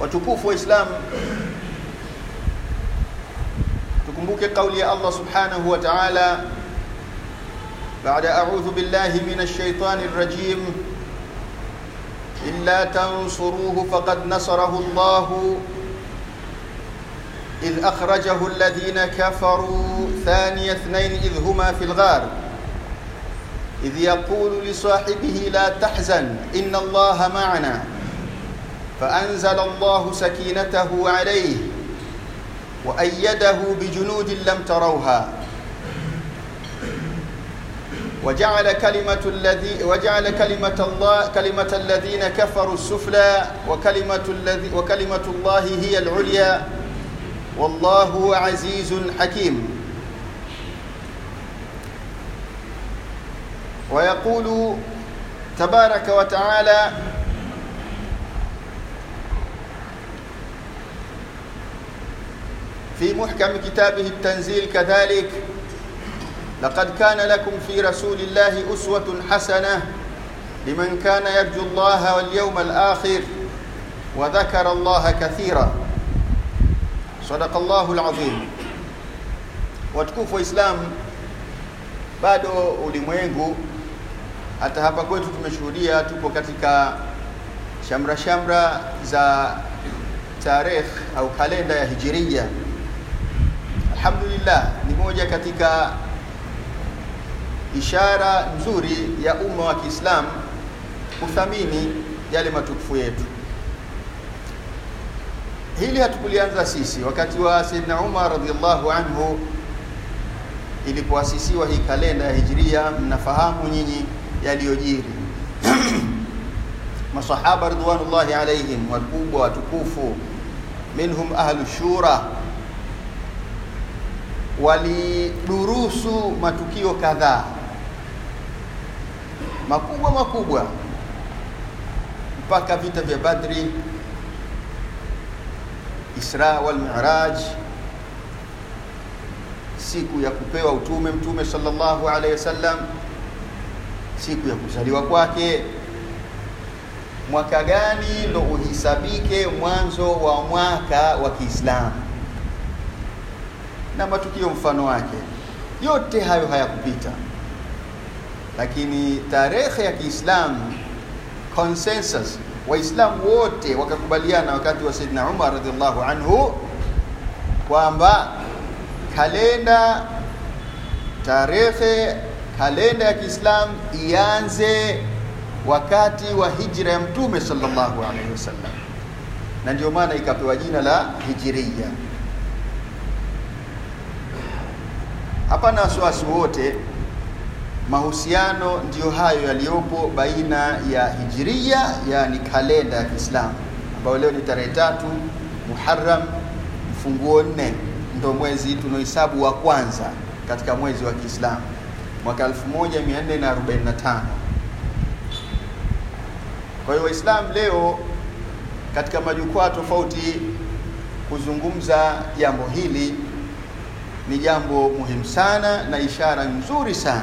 watukufu wa Islam tukumbuke kauli ya Allah subhanahu wa ta'ala بعد أعوذ بالله من الشيطان الرجيم إلا تنصروه فقد نصره الله إذ أخرجه الذين كفروا ثاني اثنين إذ هما في الغار إذ يقول لصاحبه لا تحزن إن الله معنا فأنزل الله سكينته عليه وأيده بجنود لم تروها وجعل كلمة الذي وجعل كلمة الله كلمة الذين كفروا السفلى وكلمة الذي وكلمة الله هي العليا والله عزيز حكيم ويقول تبارك وتعالى في محكم كتابه التنزيل كذلك لقد كان لكم في رسول الله أسوة حسنة لمن كان يرجو الله واليوم الآخر وذكر الله كثيرا صدق الله العظيم watukufu wa Islam, bado ulimwengu hata hapa kwetu tumeshuhudia, tupo katika shamra shamra za tarikh au kalenda ya hijiria. Alhamdulillah, ni moja katika ishara nzuri ya umma wa Kiislamu kuthamini yale matukufu yetu. Hili hatukulianza sisi. Wakati wa Sayyidina Umar radhiallahu anhu ilipoasisiwa hii kalenda ya Hijiria, mnafahamu nyinyi yaliyojiri. Masahaba ridwanullahi alaihim, wakubwa watukufu, minhum ahlu shura, walidurusu matukio kadhaa makubwa makubwa mpaka vita vya Badri, Isra wal Mi'raj, siku ya kupewa utume Mtume sallallahu alaihi wasallam, siku ya kuzaliwa kwake, mwaka gani ndo uhisabike mwanzo wa mwaka wa Kiislamu na matukio mfano wake. Yote hayo hayakupita, lakini tarehe ya Kiislamu consensus, Waislamu wote wakakubaliana wakati wa Saidina Umar radhiallahu anhu kwamba kalenda tarehe kalenda ya Kiislamu ianze wakati wa hijra ya Mtume sallallahu alaihi wasallam, na ndio maana ikapewa jina la Hijiria. Hapana wasiwasi wote, mahusiano ndiyo hayo yaliyopo baina ya hijiria, yani kalenda ya Kiislamu ambayo leo ni tarehe tatu Muharram mfunguo nne, ndo mwezi tunaohesabu wa kwanza katika mwezi wa Kiislamu mwaka 1445. Kwa hiyo Waislamu leo katika majukwaa tofauti kuzungumza jambo hili ni jambo muhimu sana na ishara nzuri sana,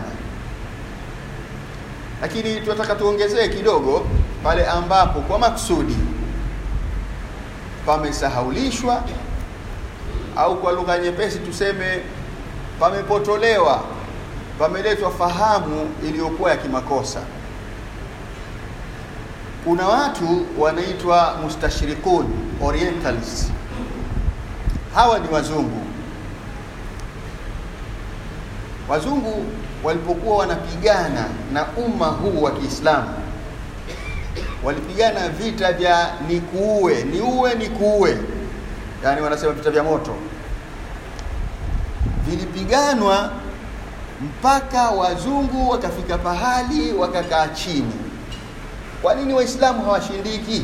lakini tunataka tuongezee kidogo pale ambapo kwa maksudi pamesahaulishwa au kwa lugha nyepesi tuseme pamepotolewa, pameletwa fahamu iliyokuwa ya kimakosa. Kuna watu wanaitwa mustashrikun orientalists, hawa ni wazungu wazungu walipokuwa wanapigana na umma huu wa Kiislamu, walipigana vita vya nikuue niue nikuue, yani wanasema vita vya moto. Vilipiganwa mpaka wazungu wakafika pahali wakakaa chini. Kwa nini Waislamu hawashindiki?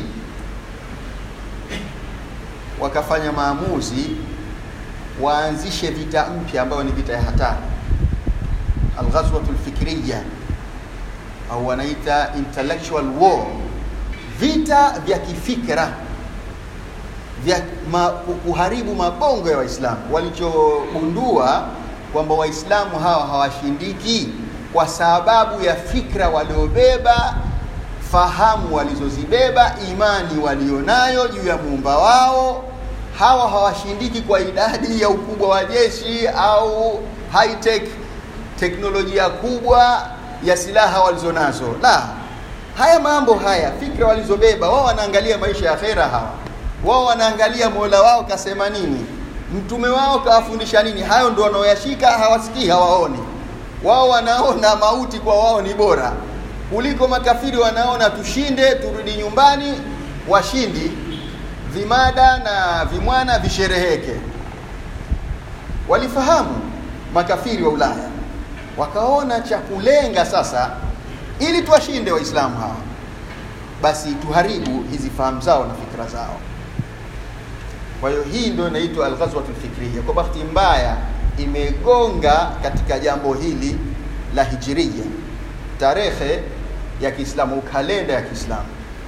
Wakafanya maamuzi waanzishe vita mpya ambayo ni vita ya hatari alghazwatu lfikriya au wanaita intellectual war, vita vya kifikra vya ma, kuharibu mabongo ya Waislamu. Walichogundua kwamba Waislamu hawa hawashindiki kwa sababu ya fikra waliobeba, fahamu walizozibeba, imani walionayo juu ya muumba wao. Hawa hawashindiki kwa idadi ya ukubwa wa jeshi au high tech, teknolojia kubwa ya silaha walizonazo. La, haya mambo haya, fikra walizobeba wao, wanaangalia maisha ya akhera. Hawa wao wanaangalia mola wao kasema nini, mtume wao kawafundisha nini. Hayo ndio wanaoyashika, hawasikii, hawaoni. Wao wanaona mauti kwa wao ni bora kuliko makafiri. Wanaona tushinde, turudi nyumbani, washindi, vimada na vimwana vishereheke. Walifahamu makafiri wa Ulaya, wakaona cha kulenga sasa, ili tuwashinde Waislamu hawa, basi tuharibu hizi fahamu zao na fikra zao. Kwa hiyo hii ndio inaitwa alghazwatul fikriya. Kwa bahati mbaya imegonga katika jambo hili la hijiria, tarehe ya Kiislamu, kalenda ya Kiislamu.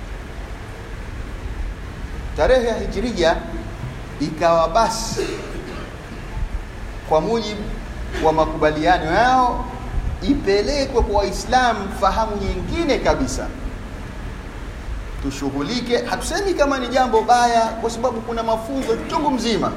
Tarehe ya hijiria ikawa basi, kwa mujibu wa makubaliano yao, ipelekwe kwa Waislamu fahamu nyingine kabisa tushughulike. Hatusemi kama ni jambo baya, kwa sababu kuna mafunzo chungu mzima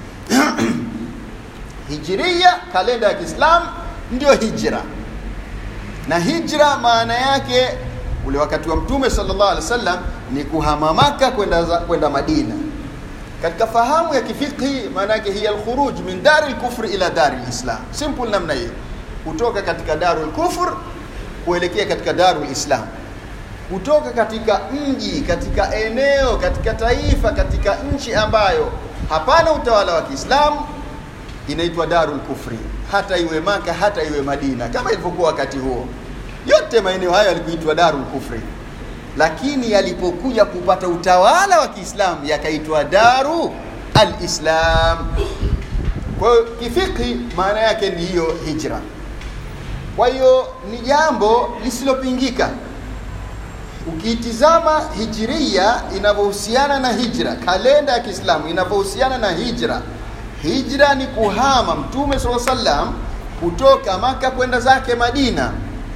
hijiria, kalenda ya Kiislamu ndio hijra, na hijra maana yake ule wakati wa Mtume sallallahu alaihi wasallam ni kuhama Maka kwenda kwenda Madina. Katika fahamu ya kifikhi, maana yake hiya alkhuruj min dari lkufri ila dari lislam, simple namna hiyo, kutoka katika darul kufr kuelekea katika darul islam kutoka katika mji, katika eneo, katika taifa, katika nchi ambayo hapana utawala wa Kiislamu inaitwa darul kufri, hata iwe Maka, hata iwe Madina, kama ilivyokuwa wakati huo. Yote maeneo hayo yalikuitwa darul kufri, lakini yalipokuja kupata utawala wa Kiislamu yakaitwa daru alislam. Kwa hiyo kifikhi, maana yake ni hiyo hijra. Kwa hiyo ni jambo lisilopingika Ukiitizama hijiria inavyohusiana na hijra, kalenda ya Kiislamu inavyohusiana na hijra. Hijra ni kuhama Mtume sala sallam kutoka Maka kwenda zake Madina,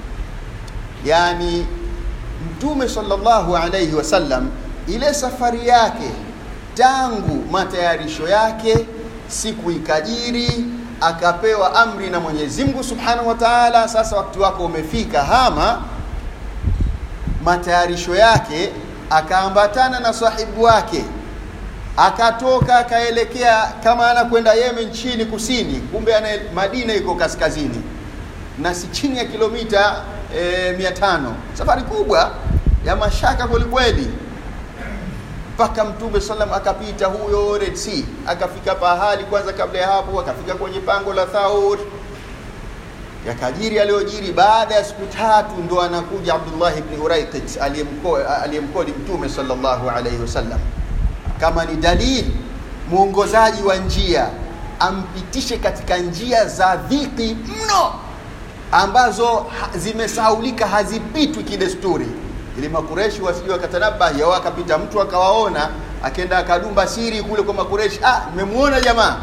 yaani Mtume sallallahu alayhi wasallam, ile safari yake tangu matayarisho yake, siku ikajiri, akapewa amri na Mwenyezi Mungu subhanahu wa taala, sasa wakati wako umefika, hama matayarisho yake, akaambatana na sahibu wake, akatoka akaelekea kama anakwenda Yemen chini kusini, kumbe ana Madina iko kaskazini na si chini ya kilomita e, mia tano. Safari kubwa ya mashaka kwelikweli, mpaka Mtume sallam akapita huyo Red Sea, akafika pahali kwanza. Kabla ya hapo akafika kwenye pango la Thaur yakajiri aliyojiri. Baada ya siku tatu ndo anakuja Abdullah ibn Uraiqit aliyemkodi Mtume sallallahu alaihi wasallam kama ni dalili, mwongozaji wa njia, ampitishe katika njia za dhiki mno ambazo zimesaulika, hazipitwi kidesturi, ili Makureshi wasije wakatanabahi au akapita mtu akawaona, akenda akadumba siri kule kwa Makureshi, ah, nimemuona jamaa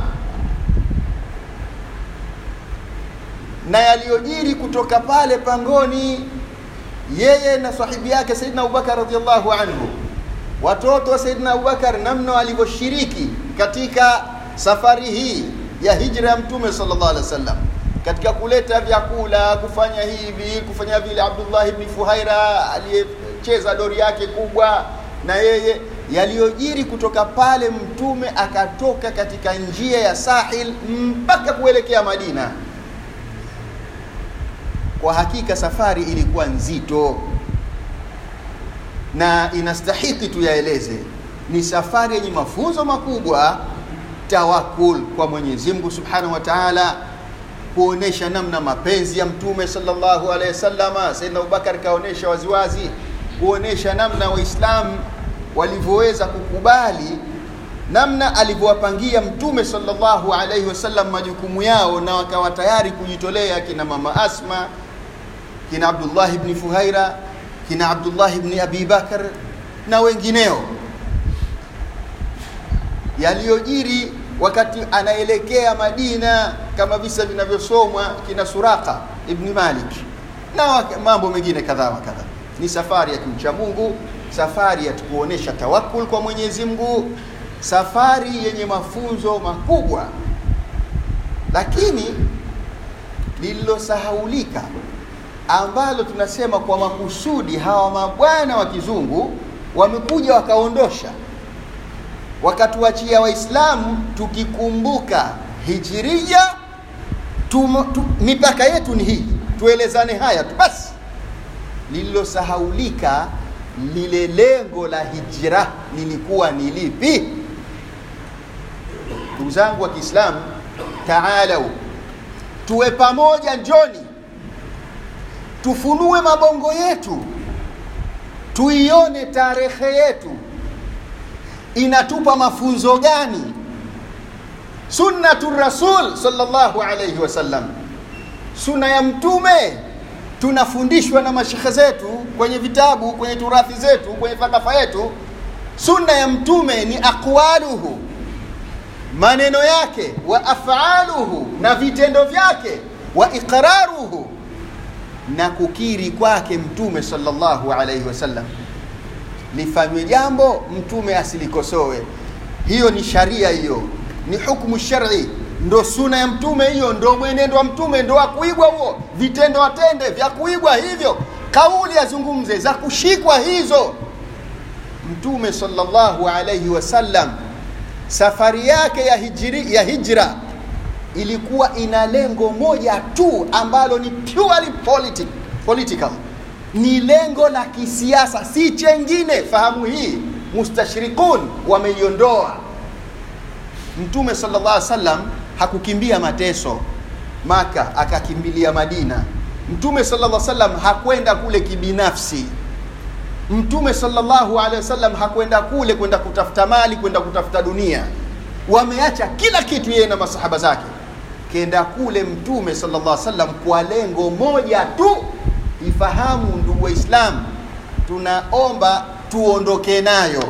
na yaliyojiri kutoka pale pangoni, yeye na sahibi yake Saidina Abubakar radhiallahu anhu, watoto wa Saidina Abubakar, namna walivyoshiriki katika safari hii ya hijra ya Mtume sallallahu alaihi wasallam, katika kuleta vyakula, kufanya hivi, kufanya vile. Abdullah ibn Fuhaira aliyecheza dori yake kubwa na yeye, yaliyojiri kutoka pale, Mtume akatoka katika njia ya Sahil mpaka kuelekea Madina. Kwa hakika safari ilikuwa nzito na inastahiki tuyaeleze. Ni safari yenye mafunzo makubwa, tawakul kwa Mwenyezi Mungu Subhanahu wa Ta'ala, kuonesha namna mapenzi ya Mtume sallallahu alaihi wasallama. Saidina Abubakar kaonesha waziwazi, kuonesha namna Waislamu walivyoweza kukubali namna alivyowapangia Mtume sallallahu alaihi wasallam majukumu yao, na wakawa tayari kujitolea, kina mama Asma kina Abdullah ibn Fuhaira kina Abdullah ibn Abi Bakar na wengineo, yaliyojiri wakati anaelekea Madina, kama visa vinavyosomwa kina Suraka ibn Malik na mambo mengine kadhaa wa kadhaa. ni safari ya kumcha Mungu, safari ya kuonesha tawakul kwa Mwenyezi Mungu, safari yenye mafunzo makubwa, lakini lililosahaulika ambalo tunasema kwa makusudi hawa mabwana wa kizungu wamekuja wakaondosha, wakatuachia Waislamu tukikumbuka hijiria tu, tu, mipaka yetu ni hii, tuelezane haya tu basi. Lililosahaulika lile lengo la hijra lilikuwa ni lipi? Ndugu zangu wa Kiislamu, taalau tuwe pamoja, njoni tufunue mabongo yetu, tuione tarehe yetu inatupa mafunzo gani? Sunnatu Rasul sallallahu alayhi wasallam, sunna ya Mtume tunafundishwa na mashekhe zetu kwenye vitabu, kwenye turathi zetu, kwenye thakafa yetu. Sunna ya Mtume ni aqwaluhu, maneno yake, wa afaluhu, na vitendo vyake, wa iqraruhu na kukiri kwake mtume sallallahu alaihi wasallam lifanywe jambo mtume asilikosoe hiyo ni sharia hiyo ni hukmu shari ndo suna ya mtume hiyo ndo mwenendo wa mtume ndo akuigwa huo vitendo atende vya kuigwa hivyo kauli azungumze za kushikwa hizo mtume sallallahu alaihi wasallam safari yake ya, hijri, ya hijra ilikuwa ina lengo moja tu ambalo ni purely politic, political ni lengo la kisiasa si chengine fahamu hii mustashrikun wameiondoa mtume sallallahu alaihi wasallam hakukimbia mateso maka akakimbilia madina mtume sallallahu alaihi wasallam hakwenda kule kibinafsi mtume sallallahu alaihi wasallam hakwenda kule kwenda kutafuta mali kwenda kutafuta dunia wameacha kila kitu yeye na masahaba zake kenda kule mtume sallallahu alaihi wasallam kwa lengo moja tu ifahamu ndugu waislamu tunaomba tuondoke nayo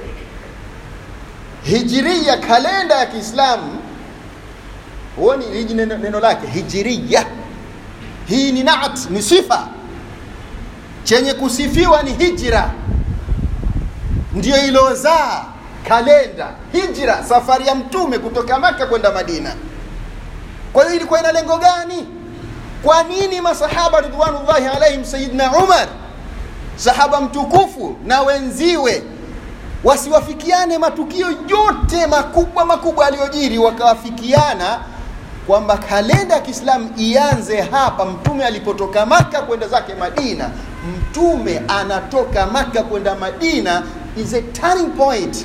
hijiria kalenda ya kiislamu huoni hiji neno, neno lake hijiria hii ni naat ni sifa chenye kusifiwa ni hijra ndiyo ilozaa kalenda hijra safari ya mtume kutoka maka kwenda madina kwa hiyo ilikuwa ina lengo gani kwa nini masahaba ridwanullahi alaihim sayidna umar sahaba mtukufu na wenziwe wasiwafikiane matukio yote makubwa makubwa aliyojiri wakawafikiana kwamba kalenda ya kiislamu ianze hapa mtume alipotoka maka kwenda zake madina mtume anatoka maka kwenda madina is a turning point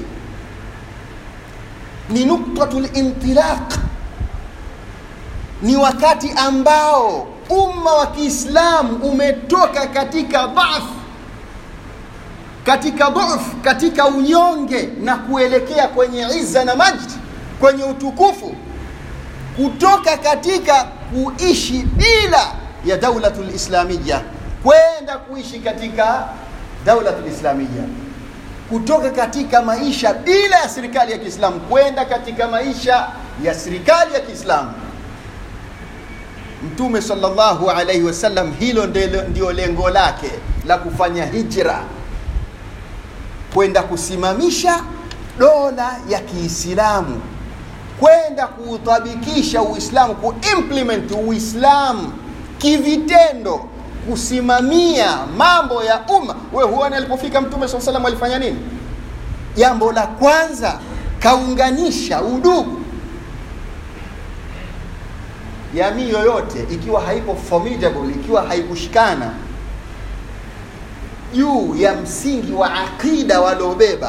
ni nuktatu lintilaq ni wakati ambao umma wa kiislamu umetoka katika dhaf katika dhuf katika unyonge na kuelekea kwenye izza na majd kwenye utukufu kutoka katika kuishi bila ya daulatu lislamiya kwenda kuishi katika daulatu lislamiya kutoka katika maisha bila ya serikali ya kiislamu kwenda katika maisha ya serikali ya kiislamu mtume sallallahu alaihi wasallam hilo ndio lengo lake la kufanya hijra kwenda kusimamisha dola ya kiislamu kwenda kuutabikisha uislamu kuimplement uislamu kivitendo kusimamia mambo ya umma we huone alipofika mtume saa salam alifanya nini jambo la kwanza kaunganisha udugu jamii yoyote ikiwa haipo formidable ikiwa haikushikana juu ya msingi wa aqida waliobeba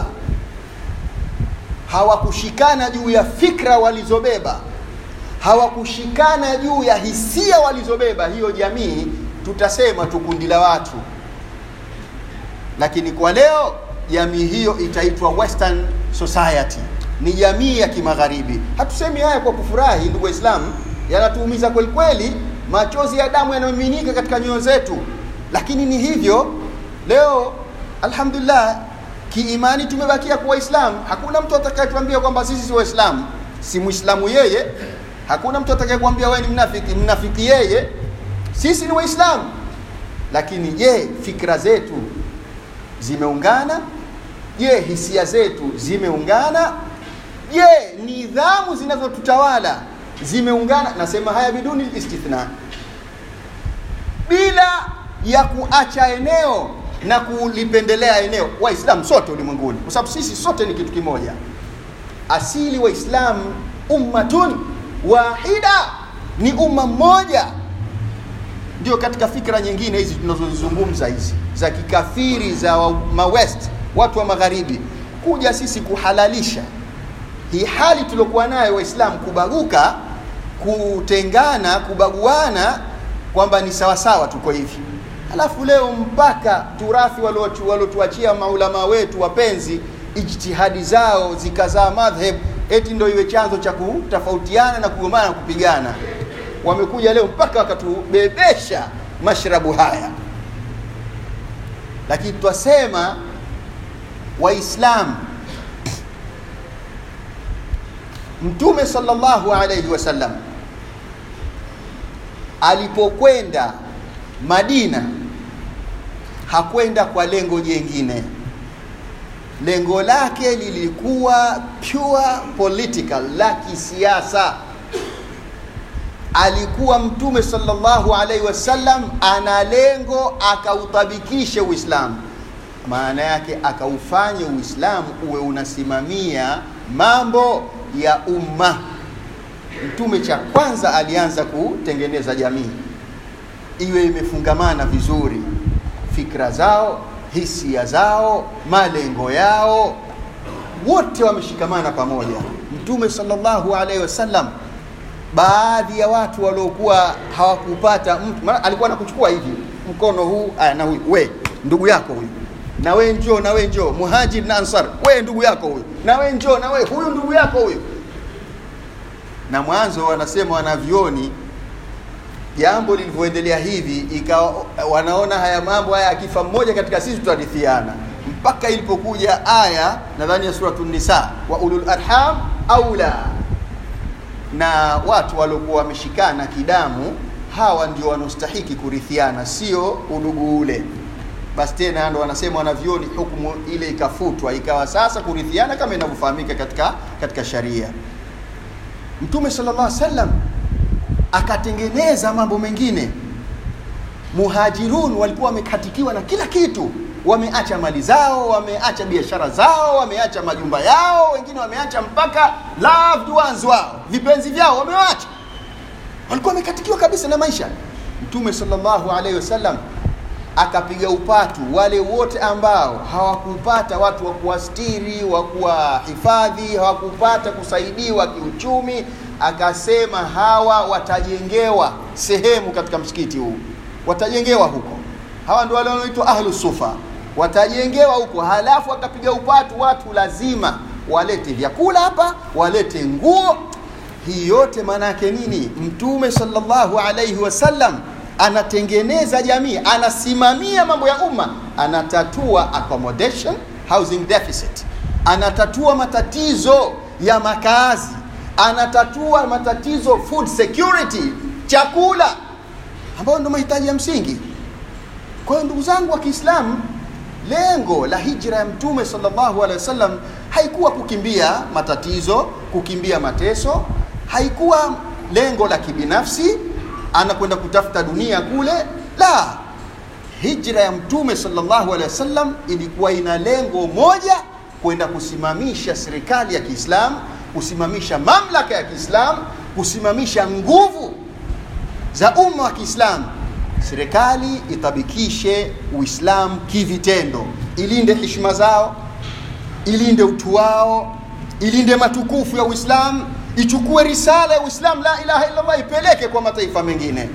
hawakushikana juu ya fikra walizobeba hawakushikana juu ya hisia walizobeba hiyo jamii tutasema tu kundi la watu lakini kwa leo jamii hiyo itaitwa western society ni jamii ya kimagharibi hatusemi haya kwa kufurahi ndugu waislamu yanatuumiza kweli kweli machozi ya damu yanayomiminika katika nyoyo zetu lakini ni hivyo leo alhamdulillah kiimani tumebakia kuwa waislamu hakuna mtu atakayetuambia kwamba sisi si waislamu si mwislamu yeye hakuna mtu atakayekuambia wewe ni mnafiki mnafiki yeye sisi ni waislamu lakini je fikra zetu zimeungana je hisia zetu zimeungana je nidhamu zinazotutawala zimeungana nasema haya biduni istithna bila ya kuacha eneo na kulipendelea eneo waislamu sote ulimwenguni kwa sababu sisi sote ni kitu kimoja asili waislamu ummatun wahida ni umma mmoja ndio katika fikra nyingine hizi tunazozizungumza hizi za kikafiri za wa, mawest watu wa magharibi kuja sisi kuhalalisha hii hali tuliokuwa nayo waislamu kubaguka kutengana kubaguana kwamba ni sawasawa tuko hivi alafu leo mpaka turathi waliotuachia maulama wetu wapenzi ijtihadi zao zikazaa madhhab eti ndio iwe chanzo cha kutofautiana na kugombana na kupigana wamekuja leo mpaka wakatubebesha mashrabu haya lakini twasema waislamu mtume sallallahu alayhi wasallam alipokwenda madina hakwenda kwa lengo jengine lengo lake lilikuwa pure political la kisiasa alikuwa mtume sallallahu alaihi wasallam ana lengo akautabikishe uislamu maana yake akaufanye uislamu uwe unasimamia mambo ya umma mtume cha kwanza alianza kutengeneza jamii iwe imefungamana vizuri fikra zao hisia zao malengo yao wote wameshikamana pamoja mtume sallallahu alaihi wasallam baadhi ya watu waliokuwa hawakupata mtu alikuwa anakuchukua hivi mkono huu aya na huyu we ndugu yako huyu na we njoo na we njoo muhajir na ansar we ndugu yako huyu na we njoo na we huyu ndugu yako huyu na mwanzo wanasema wanavyoni jambo lilivyoendelea hivi ikawa wanaona haya mambo haya akifa mmoja katika sisi tutarithiana mpaka ilipokuja aya nadhani ya suratu nisa wa ulul arham aula na watu waliokuwa wameshikana kidamu hawa ndio wanaostahiki kurithiana sio udugu ule basi tena ndo wanasema wanavyoni hukumu ile ikafutwa ikawa sasa kurithiana kama inavyofahamika katika katika sharia mtume sallallahu alaihi wasallam akatengeneza mambo mengine muhajirun walikuwa wamekatikiwa na kila kitu wameacha mali zao wameacha biashara zao wameacha majumba yao wengine wameacha mpaka loved ones wao vipenzi vyao wamewacha walikuwa wamekatikiwa kabisa na maisha mtume sallallahu alaihi wasallam akapiga upatu wale wote ambao hawakupata watu wa kuwastiri wa kuwahifadhi hawakupata kusaidiwa kiuchumi akasema hawa watajengewa sehemu katika msikiti huu watajengewa huko hawa ndio wale wanaoitwa ahlu sufa watajengewa huko halafu akapiga upatu watu lazima walete vyakula hapa walete nguo hii yote maana yake nini mtume sallallahu alaihi wasallam anatengeneza jamii anasimamia mambo ya umma anatatua accommodation housing deficit anatatua matatizo ya makazi anatatua matatizo food security chakula ambayo ndio mahitaji ya msingi kwa hiyo ndugu zangu wa kiislamu lengo la hijra ya mtume sallallahu alaihi wasallam haikuwa kukimbia matatizo kukimbia mateso haikuwa lengo la kibinafsi anakwenda kutafuta dunia kule la hijra ya mtume sallallahu alaihi wasallam ilikuwa ina lengo moja kwenda kusimamisha serikali ya kiislamu kusimamisha mamlaka ya kiislamu kusimamisha nguvu za umma wa kiislamu serikali itabikishe uislamu kivitendo ilinde heshima zao ilinde utu wao ilinde matukufu ya uislamu ichukue risala ya uislamu la ilaha illallah ipeleke kwa mataifa mengine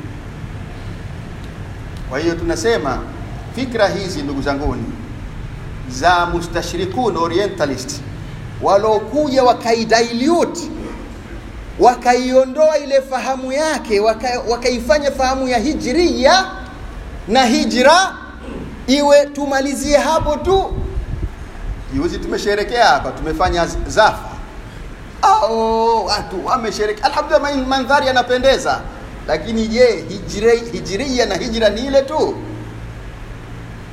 kwa hiyo tunasema fikra hizi ndugu zanguni za mustashrikun orientalist waliokuja wakaidilute wakaiondoa ile fahamu yake waka, wakaifanya fahamu ya hijria na hijra iwe tumalizie hapo tu juzi tumesherekea hapa tumefanya zafa au watu wamesherekea alhamdulillah mandhari yanapendeza lakini je hijri, hijiria na hijra ni ile tu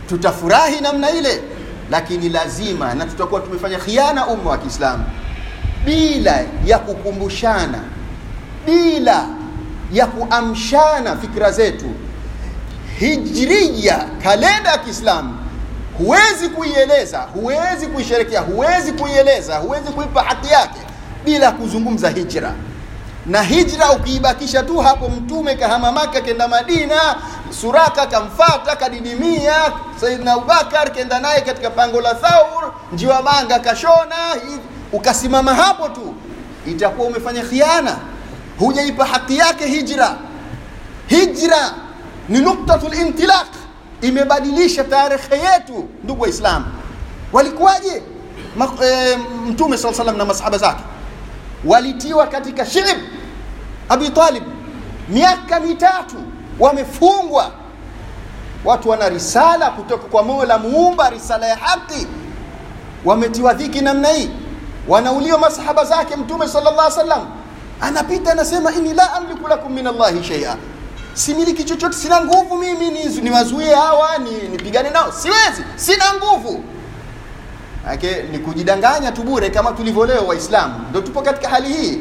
tutafurahi namna ile lakini lazima na tutakuwa tumefanya khiana umma wa kiislamu bila ya kukumbushana bila ya kuamshana fikra zetu hijria kalenda ya kiislamu huwezi kuieleza huwezi kuisherekea huwezi kuieleza huwezi kuipa haki yake bila kuzungumza hijra na hijra ukiibakisha tu hapo mtume kahama maka kenda madina suraka kamfata kadidimia saidna abubakar kenda naye katika pango la thaur njiwa manga kashona ukasimama hapo tu itakuwa umefanya khiana hujaipa haki yake hijra hijra ni nuktatul intilaq imebadilisha tarehe yetu ndugu waislamu walikuwaje e, mtume saa salam na masahaba zake walitiwa katika shib abi talib miaka mitatu wamefungwa watu wana risala kutoka kwa mola muumba risala ya haki wametiwa dhiki namna hii wanauliwa masahaba zake mtume sala llah salam anapita anasema ini la amliku lakum min allahi sheia similiki chochote sina nguvu mimi niwazuie ni hawa ni nipigane nao siwezi sina nguvu ake ni kujidanganya tu bure kama tulivyo leo waislamu ndo tupo katika hali hii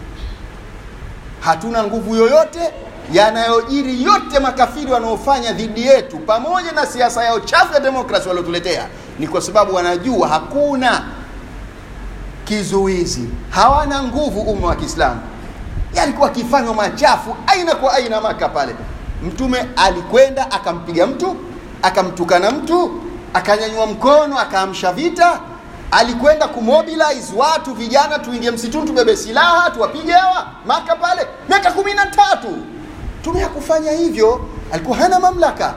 hatuna nguvu yoyote yanayojiri yote makafiri wanaofanya dhidi yetu pamoja na siasa yao chafu ya demokrasi waliotuletea ni kwa sababu wanajua hakuna kizuizi hawana nguvu umma wa kiislamu yalikuwa akifanywa machafu aina kwa aina maka pale mtume alikwenda akampiga mtu akamtukana mtu akanyanyua mkono akaamsha vita alikwenda kumobilize watu vijana tuingie msituni tubebe silaha tuwapige hawa maka pale miaka kumi na tatu mtume hakufanya hivyo alikuwa hana mamlaka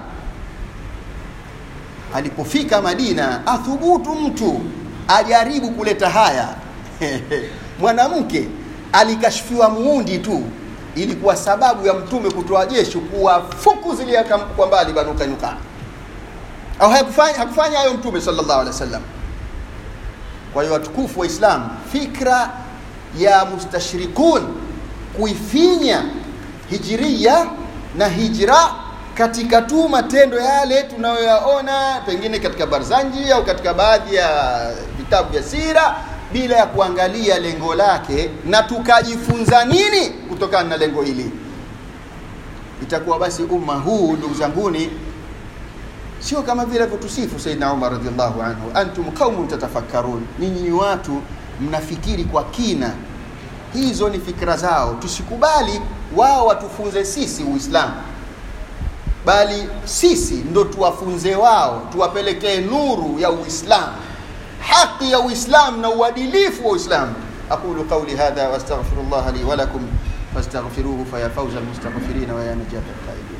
alipofika madina athubutu mtu ajaribu kuleta haya mwanamke alikashfiwa muundi tu ilikuwa sababu ya mtume kutoa jeshi kuwafuku ziliaka kwa mbali banu kainuka au hakufanya hakufanya hayo mtume sallallahu alaihi wasallam kwa hiyo watukufu wa islam fikra ya mustashrikun kuifinya hijiria na hijra katika tu matendo yale tunayoyaona pengine katika barzanji au katika baadhi ya vitabu vya sira bila ya kuangalia lengo lake na tukajifunza nini kutokana na lengo hili itakuwa basi umma huu ndugu zanguni sio kama vile alivyotusifu Saidna Umar radhiallahu anhu, antum qaumun tatafakkarun, ninyi ni watu mnafikiri kwa kina. Hizo ni fikra zao, tusikubali wao watufunze sisi Uislamu, bali sisi ndo tuwafunze wao, tuwapelekee nuru ya Uislamu, haki ya Uislamu na uadilifu wa Uislamu. aqulu qawli hadha wastaghfirullah li wa lakum fastaghfiruhu faya fawza almustaghfirin wa ya najata alqaidin.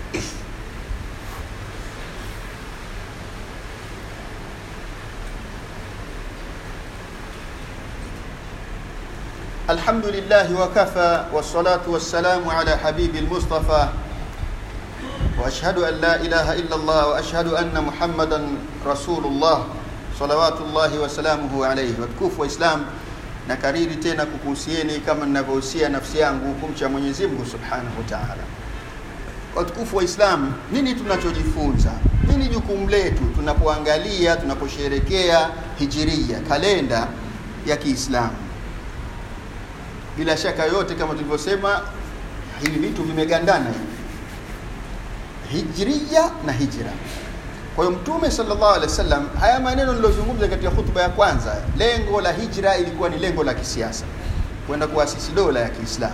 الحمد لله وكفى والصلاة والسلام على حبيب المصطفى وأشهد أن لا إله إلا الله وأشهد أن محمدا رسول الله صلوات الله وسلامه عليه watukufu wa Islam na kariri tena kukuhusieni kama ninavyohusia nafsi yangu kumcha Mwenyezi Mungu Subhanahu wa Ta'ala. Watukufu wa Islam, nini tunachojifunza? Nini jukumu letu tunapoangalia tunaposherekea hijiria, kalenda ya Kiislamu? bila shaka yote kama tulivyosema hivi vitu vimegandana hivi hijria na hijra kwa hiyo mtume sallallahu alaihi wasallam haya maneno nilozungumza katika hutuba ya kwanza lengo la hijra ilikuwa ni lengo la kisiasa kwenda kuasisi dola ya kiislamu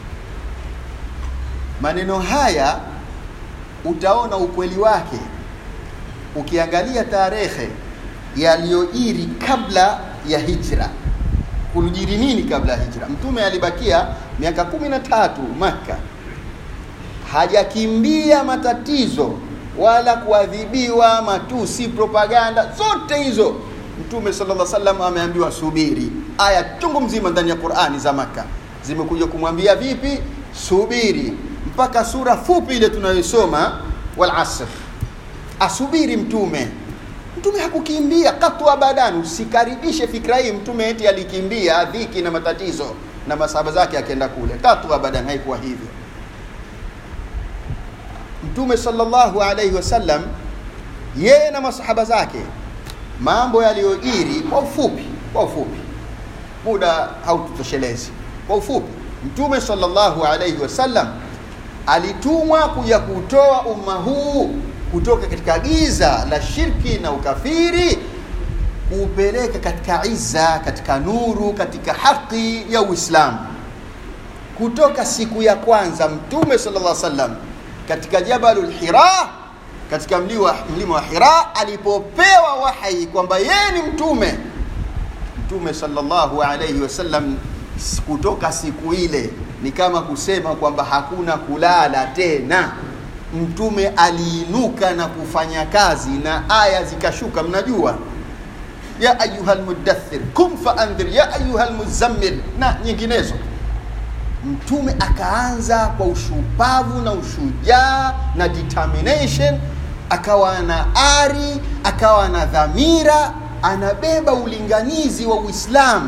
maneno haya utaona ukweli wake ukiangalia tarehe yaliyojiri kabla ya hijra kulijiri nini kabla ya hijra mtume alibakia miaka kumi na tatu maka hajakimbia matatizo wala kuadhibiwa matusi propaganda zote hizo mtume sallallahu alaihi wasallam ameambiwa subiri aya chungu mzima ndani ya qurani za maka zimekuja kumwambia vipi subiri mpaka sura fupi ile tunayoisoma wal asr asubiri mtume mtume hakukimbia katu abadan usikaribishe fikra hii mtume eti alikimbia dhiki na matatizo na masahaba zake akienda kule katu abadan haikuwa hivyo mtume sallallahu alaihi wasallam yeye na masahaba zake mambo yaliyojiri kwa ufupi kwa ufupi muda haututoshelezi kwa ufupi mtume sallallahu alaihi wasallam alitumwa kuja kutoa umma huu kutoka katika giza la shirki na ukafiri kuupeleka katika iza katika nuru katika haki ya uislamu kutoka siku ya kwanza mtume sallallahu alaihi wasallam katika jabalul hira katika mlima, mlima wa hira alipopewa wahai kwamba yeye ni mtume mtume sallallahu alaihi wasallam kutoka siku ile ni kama kusema kwamba hakuna kulala tena mtume aliinuka na kufanya kazi na aya zikashuka mnajua ya ayuha lmudathir kum faandhir ya ayuha lmuzammil na nyinginezo mtume akaanza kwa ushupavu na ushujaa na determination akawa na ari akawa na dhamira anabeba ulinganizi wa uislamu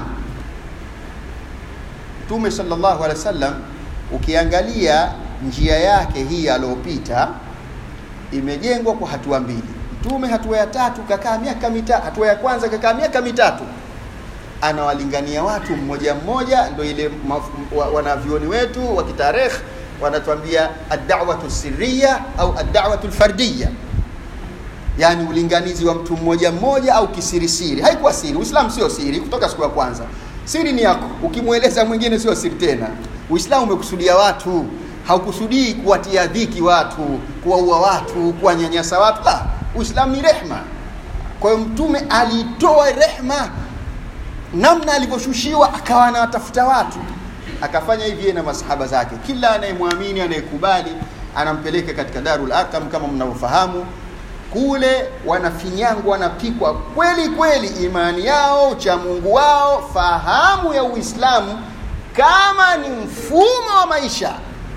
mtume sallallahu alaihi wasallam ukiangalia njia yake hii aliyopita imejengwa kwa hatua mbili mtume hatua ya tatu kakaa miaka mitatu hatua ya kwanza kakaa miaka mitatu anawalingania watu mmoja mmoja ndo ile wa, wanavyoni wetu wa kitarekh wanatuambia ad-da'watu sirriya au ad-da'watu al-fardiyya yani ulinganizi wa mtu mmoja mmoja au kisirisiri haikuwa siri uislamu sio siri kutoka siku ya kwanza siri ni yako ukimweleza mwingine sio siri tena uislamu umekusudia watu haukusudii kuwatia dhiki watu kuwaua watu kuwanyanyasa watu la uislamu ni rehma kwa hiyo mtume alitoa rehma namna alivyoshushiwa akawa anawatafuta watu akafanya hivi na masahaba zake kila anayemwamini anayekubali anampeleka katika darul arkam kama mnavyofahamu kule wanafinyangwa wanapikwa kweli kweli imani yao cha mungu wao fahamu ya uislamu kama ni mfumo wa maisha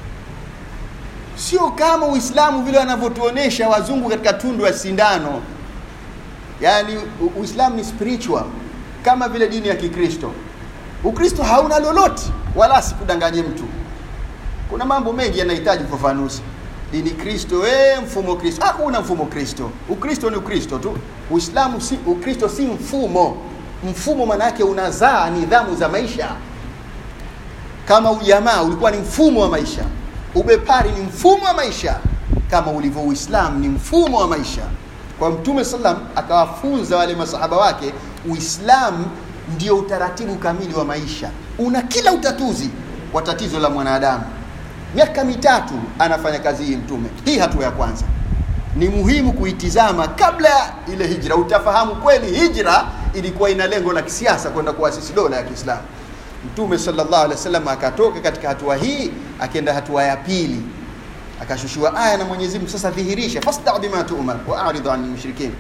sio kama uislamu vile wanavyotuonesha wazungu katika tundu ya sindano yaani uislamu ni spiritual kama vile dini ya kikristo ukristo hauna lolote wala sikudanganye mtu kuna mambo mengi yanahitaji ufafanuzi dini kristo e, mfumo kristo hakuna mfumo kristo ukristo ni ukristo tu uislamu si ukristo si mfumo mfumo maana yake unazaa nidhamu za maisha kama ujamaa ulikuwa ni mfumo wa maisha ubepari ni mfumo wa maisha kama ulivyo uislamu ni mfumo wa maisha kwa mtume sallam akawafunza wale masahaba wake uislamu ndio utaratibu kamili wa maisha una kila utatuzi wa tatizo la mwanadamu miaka mitatu anafanya kazi hii mtume hii hatua ya kwanza ni muhimu kuitizama kabla ya ile hijra utafahamu kweli hijra ilikuwa ina lengo la kisiasa kwenda kuasisi dola ya kiislamu mtume sallallahu alaihi wasallam akatoka katika hatua hii akienda hatua ya pili akashushiwa aya na Mwenyezi Mungu sasa dhihirisha fasta bima tu'mar wa a'rid 'anil mushrikin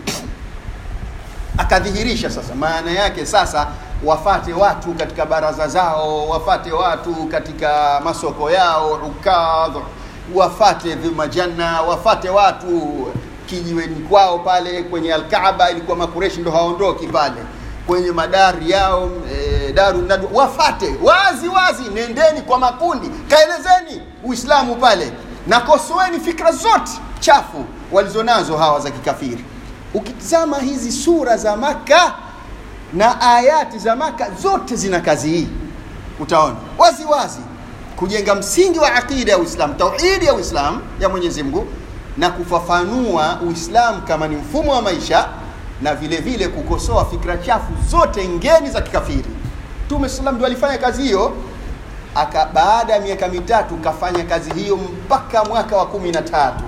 akadhihirisha sasa maana yake sasa wafate watu katika baraza zao wafate watu katika masoko yao ukadh wafate vimajanna wafate watu kijiweni kwao pale kwenye alkaaba ilikuwa makureshi ndo haondoki pale kwenye madari yao e, daru nadu wafate wazi wazi nendeni kwa makundi kaelezeni uislamu pale na kosoeni fikra zote chafu walizonazo hawa za kikafiri ukitizama hizi sura za maka na ayati za maka zote zina kazi hii utaona wazi wazi kujenga msingi wa aqida ya uislamu tauhidi ya uislamu ya mwenyezi mungu na kufafanua uislamu kama ni mfumo wa maisha na vile vile kukosoa fikra chafu zote ngeni za kikafiri mtume salam ndio alifanya kazi hiyo aka baada ya miaka mitatu kafanya kazi hiyo mpaka mwaka wa kumi na tatu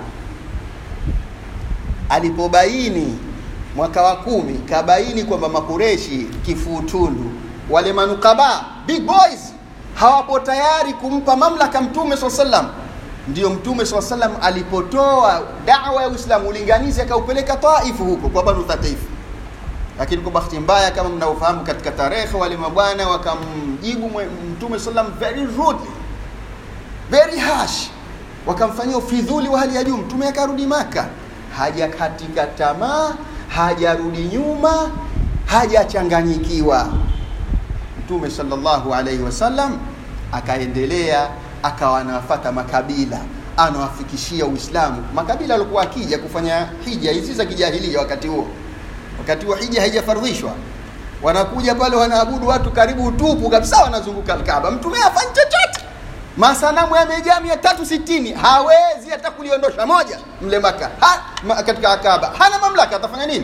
alipobaini mwaka wa kumi kabaini kwamba makureshi kifuutundu wale manukaba big boys hawapo tayari kumpa mamlaka mtume saa salam ndio mtume saa salam alipotoa dawa ya uislamu ulinganizi akaupeleka taifu huko kwa banu thatifu lakini kwa bahati mbaya kama mnavyofahamu katika tarehe wale mabwana wakamjibu mtume salam very rudely very harsh wakamfanyia ufidhuli wa hali ya juu mtume akarudi maka hajakatika tamaa hajarudi nyuma hajachanganyikiwa mtume sallallahu alaihi wasallam akaendelea akawa anawafata makabila anawafikishia Uislamu makabila alikuwa akija kufanya hija hizi za kijahilia wakati huo, wakati huo hija haijafardhishwa wanakuja pale wanaabudu watu karibu utupu kabisa, wanazunguka Alkaaba. Mtume hafanyi chochote, masanamu yamejaa mia tatu sitini hawezi hata kuliondosha moja mle Maka ha, ma, katika Kaaba hana mamlaka, atafanya nini?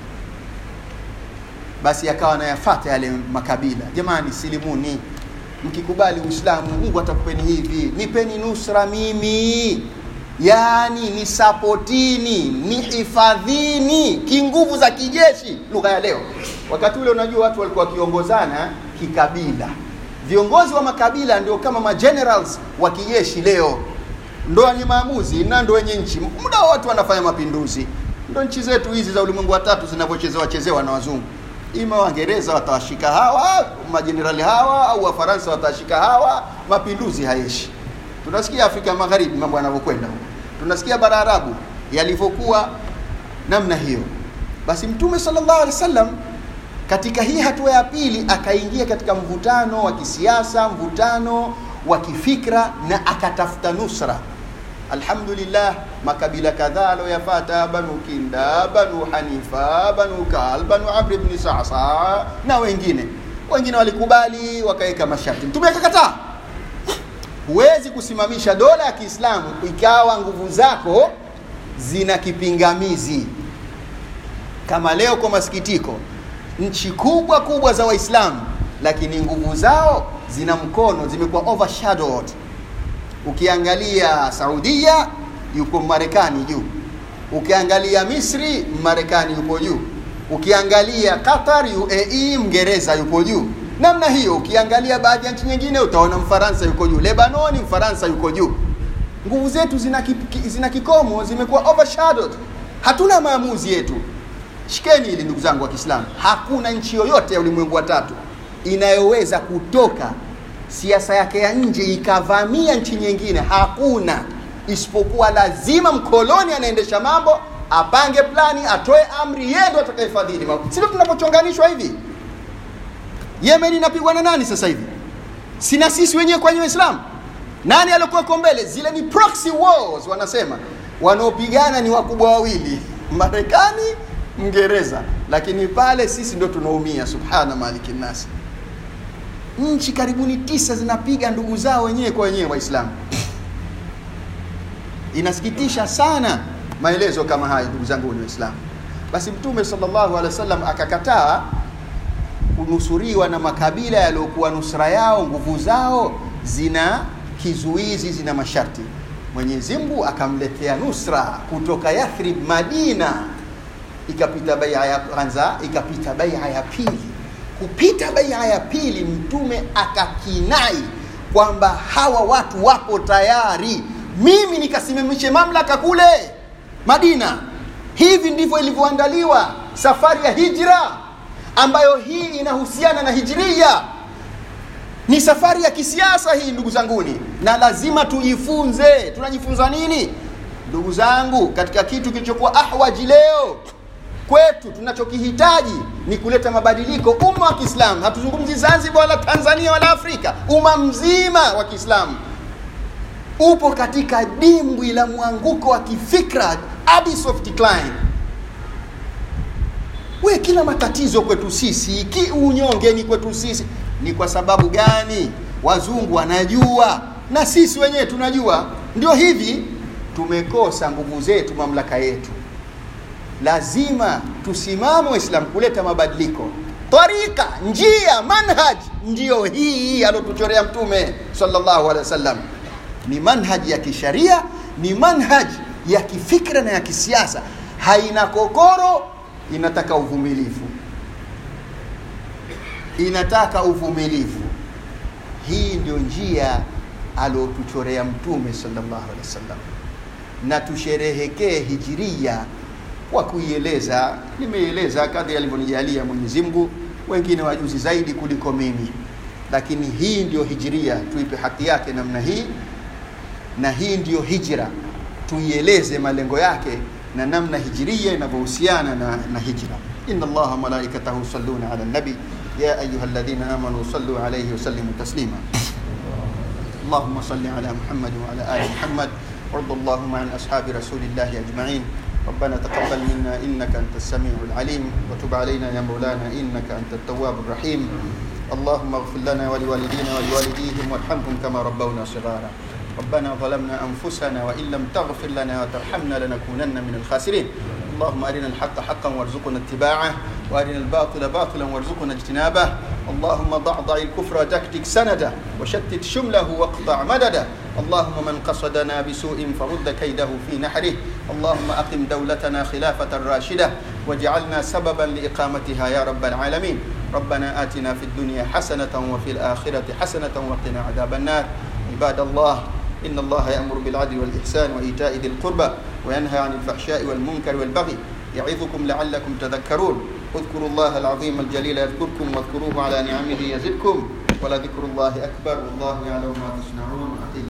Basi akawa anayafata yale makabila, jamani, silimuni, mkikubali Uislamu Mungu atakupeni hivi, nipeni nusra mimi yaani ni sapotini ni hifadhini kinguvu za kijeshi lugha ya leo wakati ule unajua watu walikuwa wakiongozana kikabila viongozi wa makabila ndio kama magenerals wa kijeshi leo ndo wenye maamuzi na ndo wenye nchi muda wa watu wanafanya mapinduzi ndo nchi zetu hizi za ulimwengu wa tatu zinavyochezewa chezewa na wazungu ima waingereza watawashika hawa majenerali hawa au wafaransa watawashika hawa mapinduzi hayeshi tunasikia Afrika Magharibi mambo yanavyokwenda huko, tunasikia bara Arabu yalivyokuwa namna hiyo. Basi Mtume sallallahu alaihi wasallam katika hii hatua ya pili akaingia katika mvutano wa kisiasa, mvutano wa kifikra na akatafuta nusra. Alhamdulillah, makabila kadhaa aloyapata Banu Kinda, Banu Hanifa, Banu Kal, Banu Amr ibn Sa'sa na wengine wengine walikubali wakaweka masharti, Mtume akakataa huwezi kusimamisha dola ya Kiislamu ikawa nguvu zako zina kipingamizi. Kama leo kwa masikitiko, nchi kubwa kubwa za Waislamu, lakini nguvu zao zina mkono, zimekuwa overshadowed. Ukiangalia Saudia, yuko Marekani juu. Ukiangalia Misri, Marekani yupo juu. Ukiangalia Qatar, UAE, Mngereza yupo juu namna hiyo. Ukiangalia baadhi ya nchi nyingine utaona Mfaransa yuko juu, Lebanoni Mfaransa yuko juu. Nguvu zetu zina, ki, zina kikomo, zimekuwa overshadowed. Hatuna maamuzi yetu. Shikeni hili ndugu zangu wa Kiislamu, hakuna nchi yoyote ya ulimwengu wa tatu inayoweza kutoka siasa yake ya nje ikavamia nchi nyingine, hakuna, isipokuwa lazima mkoloni anaendesha mambo, apange plani, atoe amri, yeye ndo atakayefadhili mambo. Sio tunapochonganishwa hivi Yemen inapigwa na nani sasa hivi? Sina sisi wenyewe kwa Waislamu. Nani alikuwa mbele? Zile ni proxy wars wanasema. Wanaopigana ni wakubwa wawili, Marekani, Mngereza. Lakini pale sisi ndio tunaumia, subhana maliki nasi. Nchi karibuni tisa zinapiga ndugu zao wenyewe kwa wenyewe Waislamu. Inasikitisha sana maelezo kama haya, ndugu zangu wa Waislamu. Basi Mtume sallallahu alaihi wasallam akakataa kunusuriwa na makabila yaliyokuwa nusra yao nguvu zao zina kizuizi zina masharti mwenyezi mungu akamletea nusra kutoka yathrib madina ikapita baia ya kwanza ikapita baia ya pili kupita baia ya pili mtume akakinai kwamba hawa watu wapo tayari mimi nikasimamishe mamlaka kule madina hivi ndivyo ilivyoandaliwa safari ya hijra ambayo hii inahusiana na hijiria ni safari ya kisiasa hii ndugu zanguni na lazima tujifunze tunajifunza nini ndugu zangu katika kitu kilichokuwa ahwaji leo kwetu tunachokihitaji ni kuleta mabadiliko umma wa kiislamu hatuzungumzi zanzibar wala tanzania wala afrika umma mzima wa kiislamu upo katika dimbwi la mwanguko wa kifikra abyss of decline we kila matatizo kwetu sisi ki unyonge ni kwetu sisi ni kwa sababu gani wazungu wanajua na sisi wenyewe tunajua ndio hivi tumekosa nguvu zetu mamlaka yetu lazima tusimame waislamu kuleta mabadiliko tarika njia manhaj ndiyo hii alotuchorea mtume sallallahu alaihi wasallam ni manhaji ya kisharia ni manhaji ya kifikra na ya kisiasa haina kokoro inataka uvumilivu inataka uvumilivu hii ndio njia aliotuchorea mtume sallallahu alaihi wasallam na tusherehekee hijiria kwa kuieleza nimeeleza kadri alivyonijalia mwenyezi mungu wengine wajuzi zaidi kuliko mimi lakini hii ndio hijiria tuipe haki yake namna hii na hii ndiyo hijra tuieleze malengo yake na namna hijiria inavyohusiana na, na hijra inna allaha malaikatahu yusalluna ala nabi ya ayuha alladhina amanu sallu alayhi wa sallimu taslima اللهم صل على محمد وعلى ال محمد وارض اللهم عن أصحاب رسول الله أجمعين ربنا تقبل منا إنك أنت السميع العليم وتب علينا يا مولانا إنك أنت التواب الرحيم اللهم اغفر لنا ولوالدينا ولوالديهم وارحمهم كما ربونا صغارا ربنا ظلمنا أنفسنا وإن لم تغفر لنا وترحمنا لنكونن من الخاسرين اللهم أرنا الحق حقا وارزقنا اتباعه وأرنا الباطل باطلا وارزقنا اجتنابه اللهم ضعضع الكفر وتكتك سنده وشتت شمله واقطع مدده اللهم من قصدنا بسوء فرد كيده في نحره اللهم أقم دولتنا خلافة راشدة واجعلنا سببا لإقامتها يا رب العالمين ربنا آتنا في الدنيا حسنة وفي الآخرة حسنة وقنا عذاب النار عباد الله إن الله يأمر بالعدل والإحسان وإيتاء ذي القربى وينهى عن الفحشاء والمنكر والبغي يعظكم لعلكم تذكرون اذكروا الله العظيم الجليل يذكركم واذكروه على نعمه يزدكم ولذكر الله أكبر والله يعلم ما تصنعون